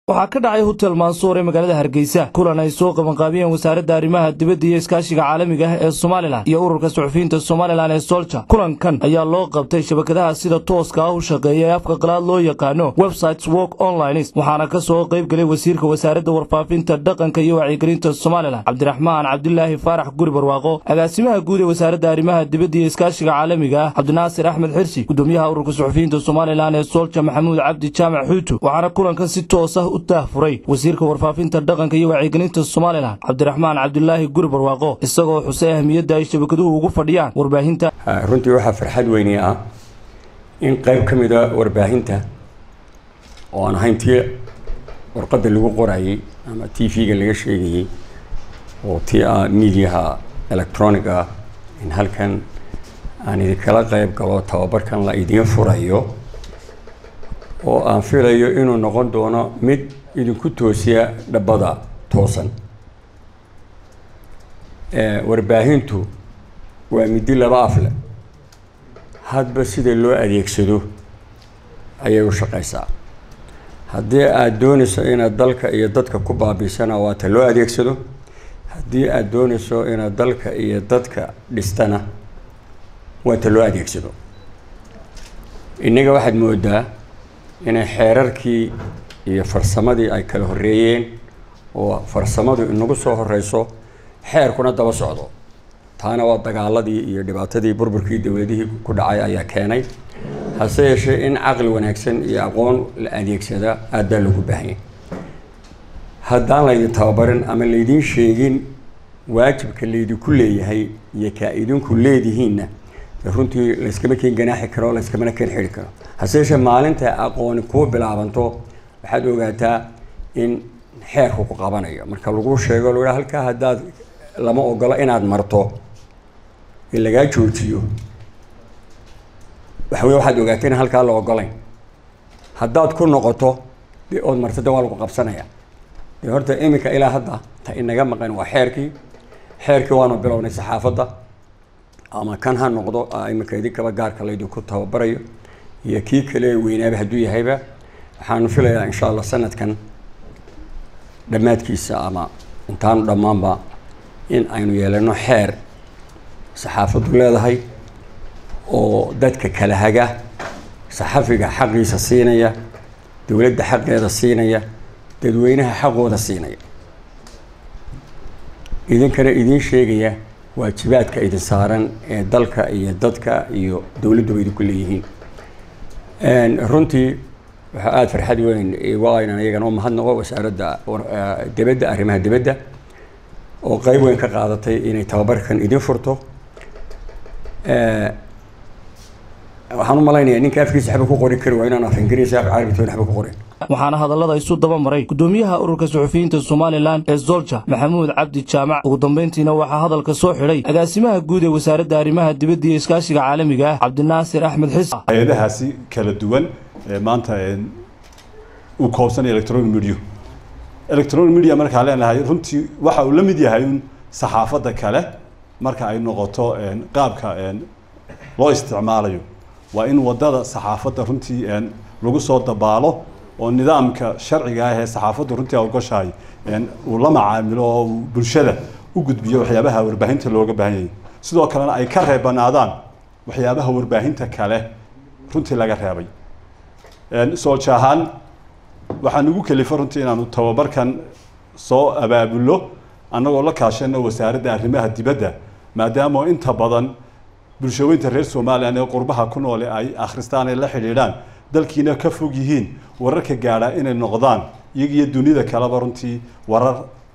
waxaa ka dhacay hotel mansuur ee magaalada hargeysa kulan ay soo qabanqaabiyeen wasaaradda arrimaha dibadda iyo iskaashiga caalamiga ah ee somalilan iyo ururka suxufiyiinta somalilan ee solja kulankan ayaa loo qabtay shabakadaha sida tooska ah u shaqeeya ee afka qalaad loo yaqaano websites work onlines waxaana ka soo qayb gelay wasiirka wasaaradda warfaafinta dhaqanka iyo wacyigelinta somalilan cabdiraxmaan cabdilaahi faarax guri barwaaqo agaasimaha guud ee wasaaradda arrimaha dibadda iyo iskaashiga caalamiga ah cabdinaasir axmed xirsi gudoomiyaha ururka suxufiyiinta somalilan ee solja maxamuud cabdi jaamac xuuto waxaana kulankan si toos ah daahfuray wasiirka warfaafinta dhaqanka iyo wacyigelinta somalilan cabdiraxmaan cabdilaahi guri barwaaqo isagoo xusay ahmiyadda ay shabakaduhu ugu fadhiyaan warbaahinta runtii waxaa farxad weyni ah in qayb ka mid a warbaahinta oo aan ahayn tii warqadda lagu qorayay ama t v-ga laga sheegayey oo tii ah mediaha electronic ah in halkan aan idinkala qayb galo tababarkan la idiin furayo oo aan filayo inuu noqon doono mid idinku toosiya dhabbada toosan warbaahintu waa midi laba afle hadba sida loo adeegsado ayay u shaqaysaa haddii aada doonayso inaad dalka iyo dadka ku baabiisana waa ta loo adeegsado haddii aada doonayso inaad dalka iyo dadka dhistana waa ta loo adeegsado innaga waxaad moodaa inay xeerarkii iyo farsamadii ay kala horeeyeen oo farsamadu inagu soo horeyso xeerkuna daba socdo taana waa dagaaladii iyo dhibaatadii burburkii dowladihii ku dhacay ayaa keenay hase yeeshee in caqli wanaagsan iyo aqoon la adeegsada aad baa loogu baahanya haddaan laydin tababarin ama laydiin sheegin waajibka laydinku leeyahay iyo kaa idinku leedihiinna runtii layskama keen ganaaxi karo layskamana keen xidhi karo hase yeeshee maalinta aqooni kuu bilaabanto waxaad ogaataa in xeerku ku qabanayo marka lagu sheego lagu halkaa haddaad lama ogolo inaad marto in lagaa joojiyo waxa wey waxaad ogaata in halkaa la ogolayn haddaad ku noqoto de ood marto de waa lagu qabsanaya de horta iminka ilaa hadda ta inaga maqan waa xeerkii xeerkii waanu bilownay saxaafadda ama kan ha noqdo iminka idinkaba gaarka laydinku tababarayo iyo kii kale weynaaba hadduu yahayba waxaanu filayaa insha allah sanadkan dhammaadkiisa ama intaanu dhammaanba in aynu yeelano xeer saxaafaddu leedahay oo dadka kala haga saxafiga xaqiisa siinaya dowladda xaqeeda siinaya dadweynaha xaqooda siinaya idinkana idiin sheegaya waajibaadka idin saaran ee dalka iyo dadka iyo dowladduba idinku leeyihiin runtii waxaa aada farxad weyn waa inaan iyagana u mahadnaqo wasaaradda dibadda arrimaha dibadda oo qeyb weyn ka qaadatay inay tababarkan idin furto waxaan u malaynayaa ninka afkiisa waxba ku qori kari waa inaan af ingiriisi af carabi toon waxba ku qorin waxaana hadallada isu daba maray gudoomiyaha ururka suxufiyiinta somalilan ee zolja maxamuud cabdi jaamac ugu dambeyntiina waxaa hadalka soo xidhay agaasimaha guud ee wasaaradda arrimaha dibadda iyo iskaashiga caalamiga ah cabdinaasir axmed xis hay-adahaasi kala duwan ee maanta uu koobsanaya electronic media electronic media markaa leenahay runtii waxa uu la mid yahay un saxaafadda kale marka ay noqoto qaabka loo isticmaalayo waa in wadada saxaafadda runtii lagu soo dabaalo oo nidaamka sharciga ah ee saxaafaddu runtii ogoshahay uu la macaamilo oo uu bulshada u gudbiyo waxyaabaha warbaahinta looga baahan yahay sidoo kalena ay ka reebanaadaan waxyaabaha warbaahinta kale runtii laga reebay soolja ahaan waxaa nagu kelifa runtii inaanu tababarkan soo abaabulno annagoo la kaashano wasaaradda arrimaha dibadda maadaama inta badan bulshaweynta reer somalilan ee qurbaha ku noole ay akhristaan ay la xidhiidhaan dalkiina ka fog yihiin wararka gaadha inay noqdaan iyagiyo dunida kaleba runtii warar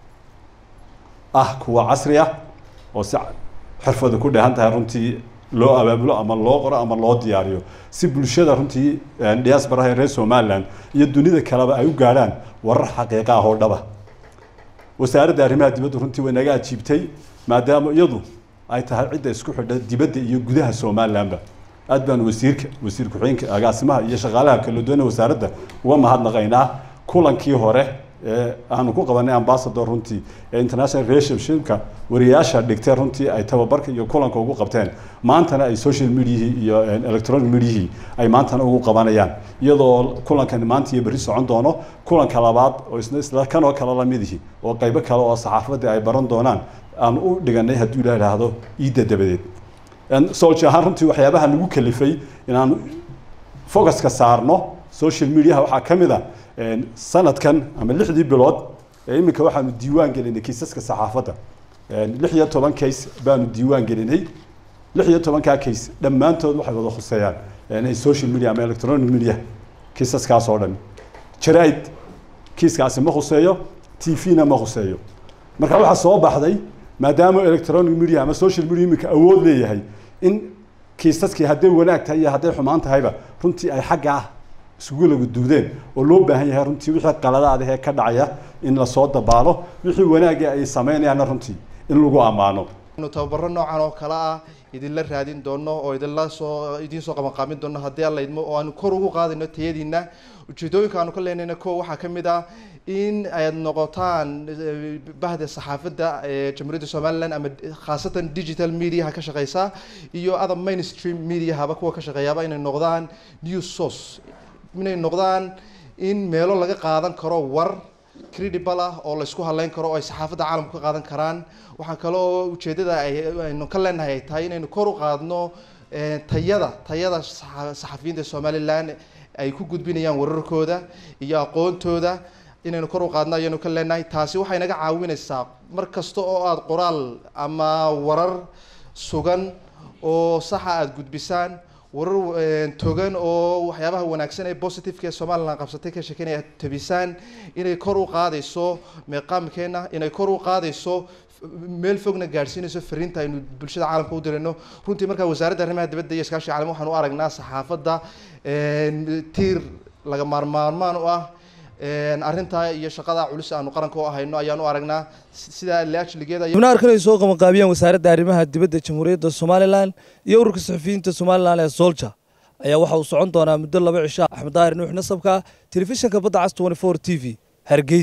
ah kuwa casri ah oo si xirfada ku dheehan tahay runtii loo abaabulo ama loo qoro ama loo diyaariyo si bulshada runtii diaspora ee reer somalilan iyo dunida kaleba ay u gaadhaan warar xaqiiqa ah oo dhaba wasaaradda arrimaha dibadda runtii way naga ajiibtay maadaama iyadu ay tahay cidda isku xidha dibadda iyo gudaha somalilanba aad baan wasiirka wasiir ku-xigeenka agaasimaha iyo shaqaalaha kala duwana wasaaradda uga mahadnaqaynaa kulankii hore aanu ku qabanay ambassador runtii ee international relationshipka wariyaasha dhigtay runtii ay tababarka iyo kulanka ugu qabteen maantana ay social mediahii iyo electronic mediahii ay maantana ugu qabanayaan iyadoo kulankan maanta iyo berri socon doono kulanka labaad oo isna isla kan oo kale lamidihi oo qaybo kale oo saxaafadda ay baran doonaan aan u dhiganay hadduu ilaah idhaahdo iidda dabadeed solj ahaan runtii waxyaabaha nagu kalifay inaan focuska saarno social mediaha waxaa ka mid a sanadkan ama lixdii bilood ee iminka waxaanu diiwaan gelinay kiisaska saxaafadda lix iyo toban case baanu diiwaan gelinay lix iyo tobankaa case dhammaantood waxay wada khuseeyaan social media ama electronic media kiisaskaas oo dhan jaraid kiiskaasi ma khuseeyo t v-na ma khuseeyo marka waxaa soo baxday maadaama electronic media ama social media iminka awood leeyahay in kiisaskii hadday wanaag tahay iyo hadday xumaan tahayba runtii ay xagga ah isugu lagu duudeen oo loo baahan yahay runtii wixii qaladaada ee ka dhacaya in lasoo dabaalo wixii wanaagga ay sameynayaanna runtii in lagu ammaano anu tababaro noocan oo kale ah idinla raadin doono oo idinla soo idiin soo qabanqaabin doono haddii alla idmo oo aanu kor ugu qaadayno tayadiina ujeedooyinka aanu ka leenayna ko waxaa ka mid ah in aad noqotaan bahda saxaafadda ee jamhuuriyadda somaliland ama khaasatan digital mediaha ka shaqeysa iyo other mainstream mediahaba kuwa ka shaqeeyaaba inay noqdaan news source inay noqdaan in meelo laga qaadan karo war credible ah oo laysku haleyn karo oo ay saxaafadda caalamku ka qaadan karaan waxaa kale oo ujeedada aynu ka leenahay ay tahay inaynu kor u qaadno tayada tayada saxafiyiinta somaliland ay ku gudbinayaan wararkooda iyo aqoontooda inaynu kor u qaadno ayaynu ka leenahay taasi waxay naga caawinaysaa mar kasta oo aada qoraal ama warar sugan oo saxa aada gudbisaan warar togan oo waxyaabaha wanaagsan ee positiveka ee somaliland qabsatay ka sheekeynaya tabisaan inay kor u qaadayso meeqaamkeena inay kor u qaadayso meel fogna gaadhsiinayso fariinta aynu bulshada caalamka u dirayno runtii markaa wasaaradda arrimaha dibadda iyo iskaashiga caalami waxaan u aragnaa saxaafadda tiir laga maarmaarmaan u ah arrintaa iyo shaqada culus aanu qaranka u ahayno ayaan u aragnaa sidaa laajligeeda xubno arkan ay soo qabanqaabiyeen wasaaradda arrimaha dibadda jamhuuriyadda somalilan iyo ururka saxufiyiinta somalilan ee solja ayaa waxa uu socon doonaa muddo laba cisha axmed daahir nuux nasabka telefishinka badda cas t v hargeysa